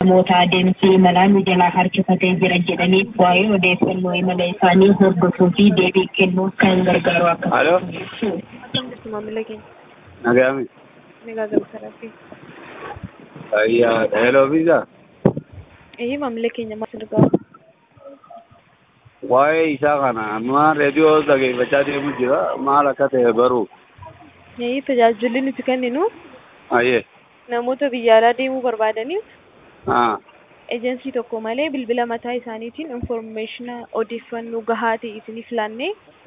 namoota adeemsi imalaa nu jalaa harkifatee jira jedhanii waa'ee odeeffannoo imala isaanii hordofuu fi deebii kennuuf kan gargaaru akka Aloo, Akkam jirtu maamila keenya? nagaami. Nagaa gabaasaraafi. Ayyaa, hello visa. Eeyyee maamila keenya maal sirgaa? Waa'ee isaa kana amma reediyoo dhageeffachaa deemu jira. Maal akka ta'e baruu. Eeyyee tajaajilli nuti kenninu Ayyee. namoota biyya alaa deemuu barbaadaniif Haa. ejensii tokko malee bilbila mataa isaaniitiin infoormeeshina odeeffannoo gahaa ta'e isiniif laannee